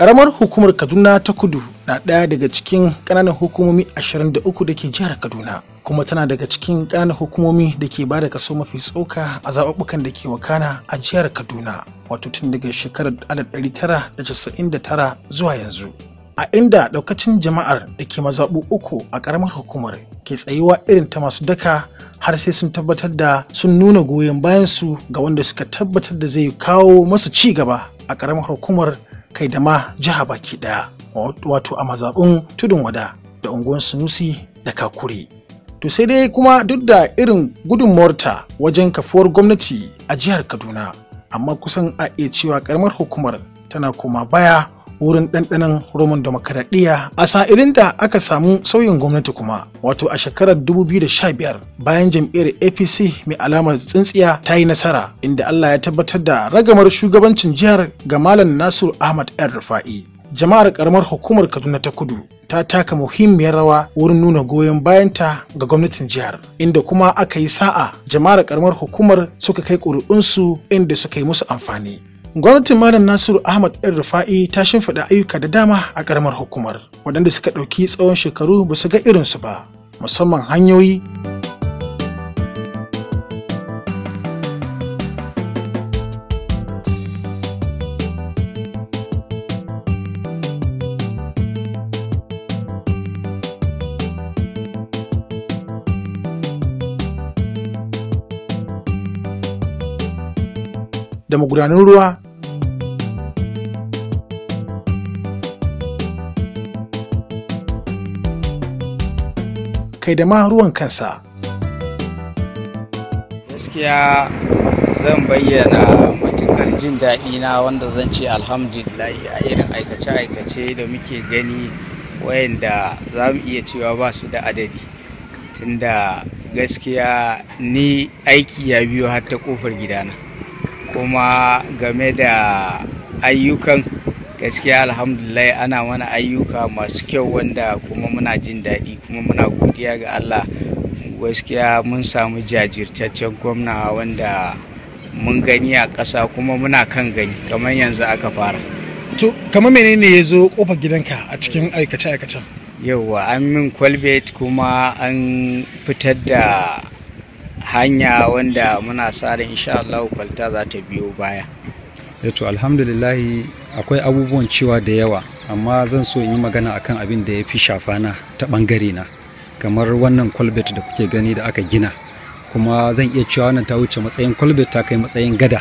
Ƙaramar hukumar Kaduna ta kudu na ɗaya daga cikin ƙananan hukumomi 23 da ke jihar Kaduna, kuma tana daga cikin ƙananan hukumomi da ke ba da kaso mafi tsoka a zaɓuɓɓukan da ke wakana a jihar Kaduna, wato tun daga shekarar 1999 zuwa yanzu. A inda ɗaukacin jama'ar da ke mazaɓu uku a ƙaramar hukumar ke tsayuwa irin ta masu daka har sai sun tabbatar da sun nuna goyon bayansu ga wanda suka tabbatar da zai kawo masu ci gaba a ƙaramar hukumar kai da ma jiha baki daya wato a mazaɓin tudun wada da unguwar sunusi da kakure to sai dai kuma duk da irin gudunmawarta wajen kafuwar gwamnati a jihar kaduna amma kusan a iya cewa karamar hukumar tana koma baya wurin ɗanɗanon roman demokaradiyya a sa'ilin da aka samu sauyin gwamnati kuma wato a shekarar 2015 bayan jam'iyyar apc mai alamar tsintsiya ta yi nasara inda allah ya tabbatar da ragamar shugabancin jihar ga malam nasir ahmad yan rufa'i jama'ar karamar hukumar kaduna ta kudu ta taka muhimmiyar rawa wurin nuna goyon bayanta ga gwamnatin jihar inda kuma aka yi sa'a jama'ar karamar hukumar suka kai ƙuri'unsu inda suka yi musu amfani gwamnatin malam nasiru ahmad yan rufa'i ta shimfiɗa ayyuka da dama a ƙaramar hukumar waɗanda suka ɗauki tsawon shekaru ba su ga irinsu ba musamman hanyoyi da magudanan ruwa kai da ma ruwan kansa. gaskiya zan bayyana matukar jin daɗi na wanda zan ce alhamdulillah a irin aikace-aikace da muke gani wayanda za mu iya cewa ba su da adadi tunda gaskiya ni aiki ya biyo har ta kofar gidana kuma game da ayyukan gaskiya alhamdulillah ana mana ayyuka masu kyau wanda kuma muna jin daɗi kuma muna godiya ga allah gaskiya mun samu jajirtaccen gwamna wanda mun gani a ƙasa kuma muna kan gani kamar yanzu aka fara To, kamar menene ya zo kofar gidanka a cikin aikace-aikacen? yauwa an min kwalbet kuma an fitar da hanya wanda muna sa ran insha Allah kwalta za ta biyo baya to alhamdulillahi akwai abubuwan cewa da yawa amma zan so in yi magana akan abin da ya fi shafana ta bangare na kamar wannan kwalbet da kuke gani da aka gina kuma zan iya cewa wannan ta wuce matsayin kwalbet ta kai matsayin gada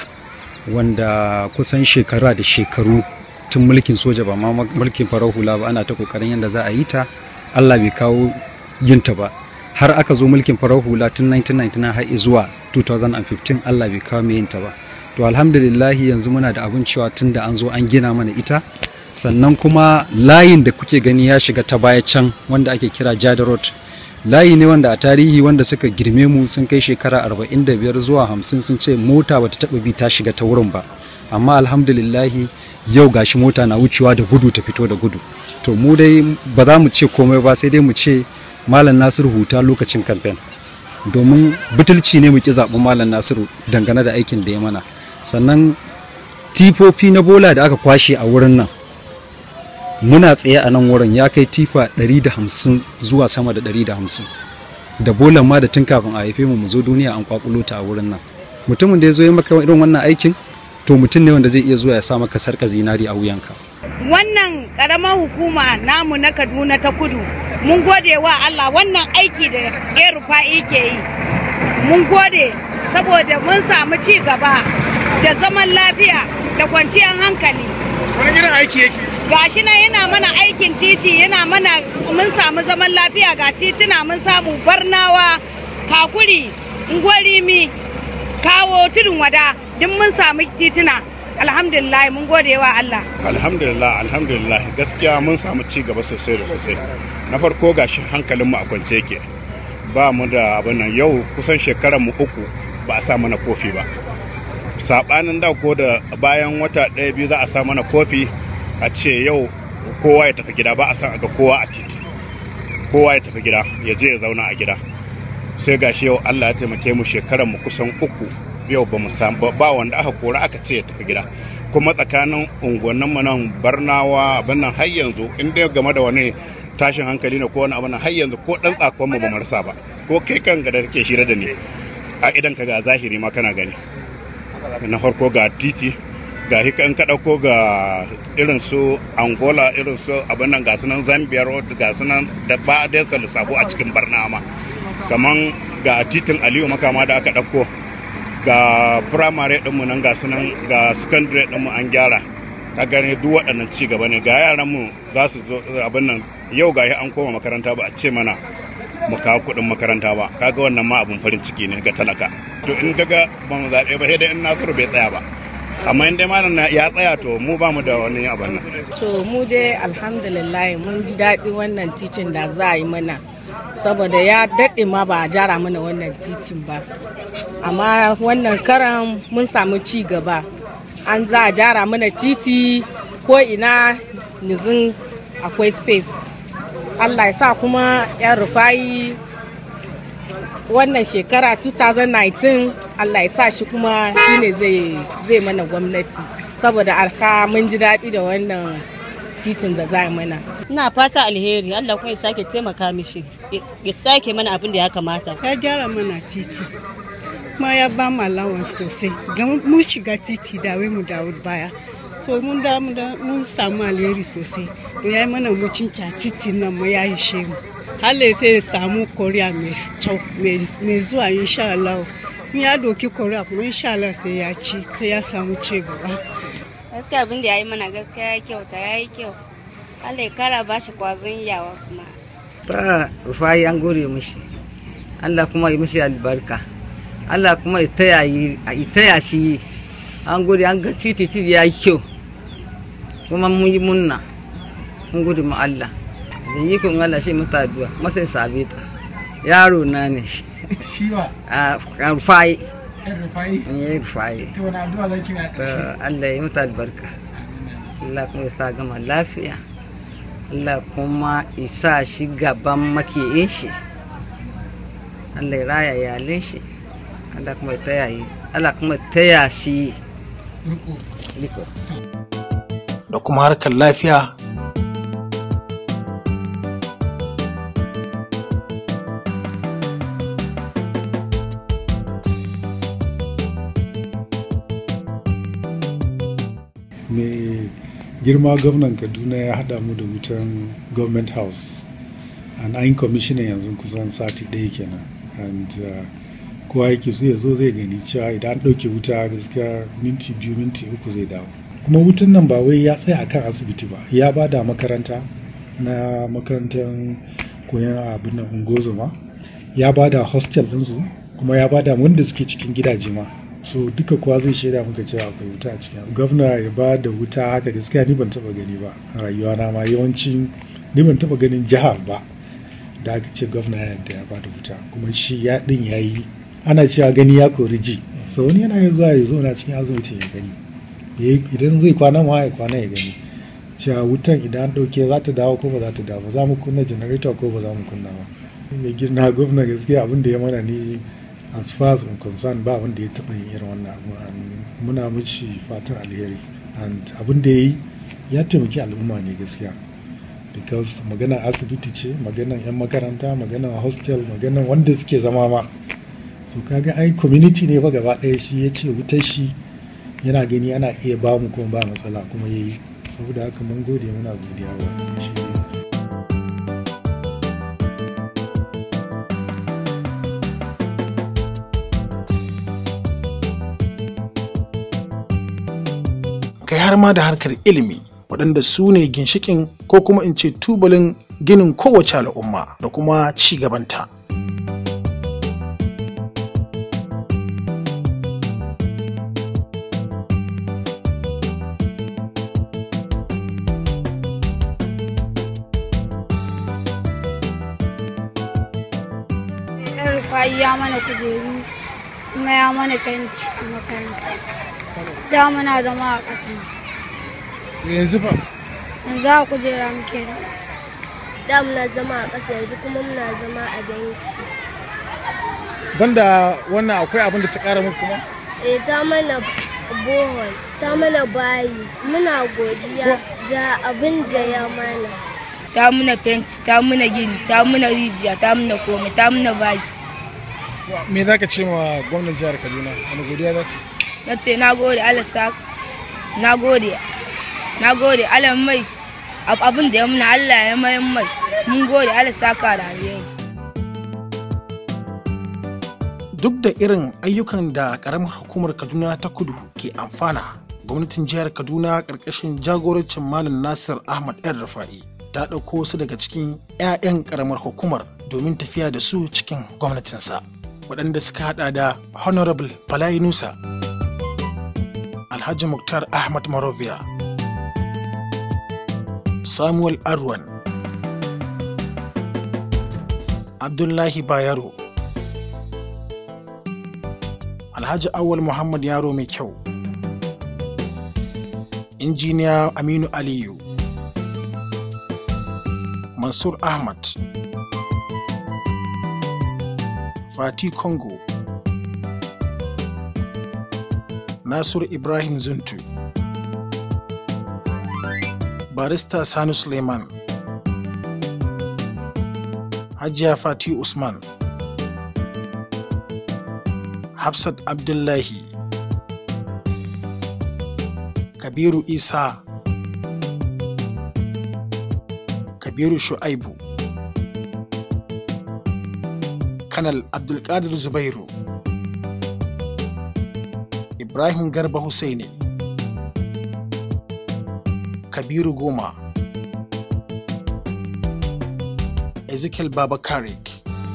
wanda kusan shekara da shekaru tun mulkin soja ba ma mulkin farar hula ba ana ta kokarin yadda za a yi ta allah bai kawo yinta ba har aka zo mulkin farar hula tun 1999 har zuwa 2015 allah bai kawo mai yinta ba to alhamdulillahi yanzu muna da abin cewa tun da an zo an gina mana ita sannan kuma layin da kuke gani ya shiga ta baya can wanda ake kira jada road layi ne wanda a tarihi wanda suka girme mu sun kai shekara 45 zuwa 50 sun ce mota bata taba bi ta shiga ta wurin ba amma alhamdulillahi yau gashi mota na wucewa da gudu ta fito da gudu to mu dai ba za mu ce komai ba sai dai mu ce malam nasiru huta lokacin kamfen domin butulci ne mu ki zaɓi malam nasiru dangane da aikin da ya mana sannan tifofi na bola da aka kwashe a wurin nan muna tsaye a nan wurin ya kai tifa 150 zuwa sama da 150 da bolan ma da tun kafin a haife mu mu zo duniya an kwakulo ta a wurin nan mutumin da ya zo ya maka irin wannan aikin to mutum ne wanda zai iya zuwa ya sa maka sarka zinari a wuyanka wannan karamar hukuma namu na kaduna ta kudu mun gode wa allah wannan aiki da ya rufa'i ke yi mun gode saboda mun samu ci gaba da zaman lafiya da kwanciyar hankali Wani irin aiki yake? gashi nan yana mana aikin titi yana mana mun samu zaman lafiya ga tituna mun samu barnawa kakuri ngwarimi kawo tudun wada duk mun samu tituna alhamdulillah mun gode wa Allah alhamdulillah alhamdulillah gaskiya mun samu ci gaba sosai da sosai na farko gashi hankalinmu a kwance yake ba mu da abin nan yau kusan shekarar mu uku ba a sa mana kofi ba sabanin da ko da bayan wata ɗaya biyu za a sa mana kofi a ce yau kowa ya tafi gida ba a san a ga kowa a titi kowa ya tafi gida ya je ya zauna a gida sai gashi yau Allah ya taimake mu shekarar mu kusan uku yau ba mu samu ba wanda aka kora aka ce ya tafi gida kuma tsakanin unguwanninmu nan barnawa abin nan har yanzu in dai game da wani tashin hankali ne ko wani abin nan har yanzu ko dan tsakon mu ba mu rasa ba ko kai kan ga da kake shirye da ni a idan ka ga zahiri ma kana gani na farko ga titi ga hika in ka ɗauko ga irin su angola irin su abin nan ga sunan zambia road ga sunan da ba da yasa lissafo a cikin barna ma kaman ga titin aliyu makama da aka ɗauko ga firamare ɗinmu nan ga sunan ga secondary ɗinmu an gyara ka gane duk waɗannan ci gaba ne ga yaran mu za su zo abin nan yau ga an koma makaranta ba a ce mana mu kawo kuɗin makaranta ba kaga wannan ma abin farin ciki ne ga talaka to in kaga ba mu zaɓe ba sai dai in nasiru bai tsaya ba amma in dai malam ya tsaya to mu ba mu da wani abin nan to mu dai alhamdulillah mun ji daɗi wannan titin da za a yi mana saboda ya daɗe ma ba a jara mana wannan titin ba amma wannan karan mun samu ci gaba an za a jara mana titi ko ina nizin akwai space allah ya sa kuma yan rufayi wannan shekara 2019 allah ya sa shi kuma shine zai mana gwamnati saboda arka mun ji daɗi da wannan titin da za mana ina fata alheri allah kuma ya sake taimaka mishi ya sake mana abin da ya kamata ya gyara mana titi kuma ya ba mu allowance sosai don mun shiga titi da wai mu dawo baya so mun da mun samu alheri sosai to ya yi mana mutunci a titi nan mu ya yi shemu Allah sai ya samu koriya mai zuwa insha Allah in ya doki koriya kuma insha Allah sai ya ci sai ya samu ci gaba gaskiya abin da ya yi mana gaskiya ya kyauta ya yi kyau Allah ya kara ba shi kwazon yawa kuma ta rufayi an gore mishi Allah kuma yi mishi albarka Allah kuma ya taya shi an gode an ga titi titi ya yi kyau kuma mun yi munna mun gode ma Allah da yi kun Allah shi mata addu'a masan sabe ta yaro na ne shi wa a rufai yan rufayi ya rufai to wani addu'a zaki mai a ƙarshe Allah ya mata albarka Allah kuma ya sa gama lafiya Allah kuma isa shi gaban makiyin shi Allah ya raya iyalin shi Allah kuma ya taya yi Allah kuma ya taya shi riko liko da kuma harkar lafiya mai girma gwamnan kaduna ya haɗa mu da wutan government house and an commissioner yanzu kusan sati ɗaya kenan and uh, kowa yake so ya zo zai gani cewa idan an ɗauke wuta gaskiya minti biyu minti uku zai dawo kuma wutan nan ba wai ya tsaya akan asibiti ba ya ba da makaranta na makarantar koyon abin nan ungozoma ya ba da hostel ɗinsu kuma ya ba da wanda suke cikin gidaje ma so duka kowa zai shaida muka cewa akwai wuta a cikin gwamna ya ba da wuta haka gaskiya ni ban taba gani ba a rayuwa na ma yawanci ni ban taba ganin jihar ba da aka ce gwamna ya yadda ya ba da wuta kuma shi ya din ya yi ana cewa gani ya kori ji so wani yana zuwa ya zo na cikin asibiti ya gani idan zai kwana ma ya kwana ya gani cewa wutan idan an ɗauke za ta dawo ko ba za ta dawo ba za mu kunna generator ko ba za mu kunna ba mai girna gwamna gaskiya abin da ya mana ni as far as I'm concerned ba wanda ya taɓa yin irin wannan abu muna mishi fatan alheri and abin da ya yi ya taimaki al'umma ne gaskiya because magana asibiti ce maganan 'yan makaranta maganan hostel maganan wanda suke zama ma so kaga ai community ne fa gaba ɗaya shi ya ce wutar shi yana gani ana iya ba mu kuma ba matsala kuma ya yi saboda haka mun gode muna godiya wa shi kai har ma da harkar ilimi waɗanda su ne ginshikin ko kuma in ce tubalin ginin kowace al'umma da kuma ci gabanta. yan rufayi ya mana kujeru kuma ya mana fenti a makaranta da muna zama a ƙasa yanzu fa yanzu a kujera muke da da muna zama a ƙasa yanzu kuma muna zama a benci banda wannan akwai abin da ta ƙara muku kuma eh ta mana bohol ta mana bayi muna godiya da abin da ya mana ta muna fenti ta muna gini ta muna rijiya ta muna komai ta muna bayi me za ka ce ma gwamnan jihar kaduna wani godiya za ka na ce na gode Allah sa na gode na gode Allah mai abin da ya muna Allah ya mai mai mun gode Allah saka da alheri duk da irin ayyukan da karamar hukumar kaduna ta kudu ke amfana gwamnatin jihar kaduna ƙarƙashin jagorancin malam nasir ahmad yan rafa'i ta ɗauko wasu daga cikin 'ya'yan karamar hukumar domin tafiya da su cikin gwamnatinsa waɗanda suka hada da honorable balayi nusa alhaji muktar ahmad marovia samuel arwan abdullahi bayero alhaji awal muhammad yaro mai kyau injiniya aminu aliyu mansur ahmad fati congo nasiru ibrahim zuntu barista sani suleiman hajiya fati usman hafsat abdullahi kabiru isa kabiru shu'aibu kanal abdulkadir zubairu ibrahim garba Hussaini kabiru goma ezekiel baba karik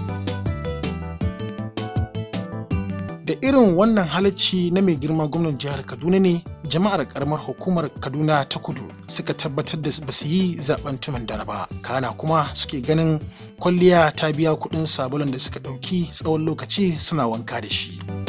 da irin wannan halacci na mai girma gwamnan jihar kaduna ne jama'ar karamar hukumar kaduna ta kudu suka tabbatar da ba su yi zaben tumin dare ba kana kuma suke ganin kwalliya ta biya kudin sabulun da suka dauki tsawon lokaci suna wanka da shi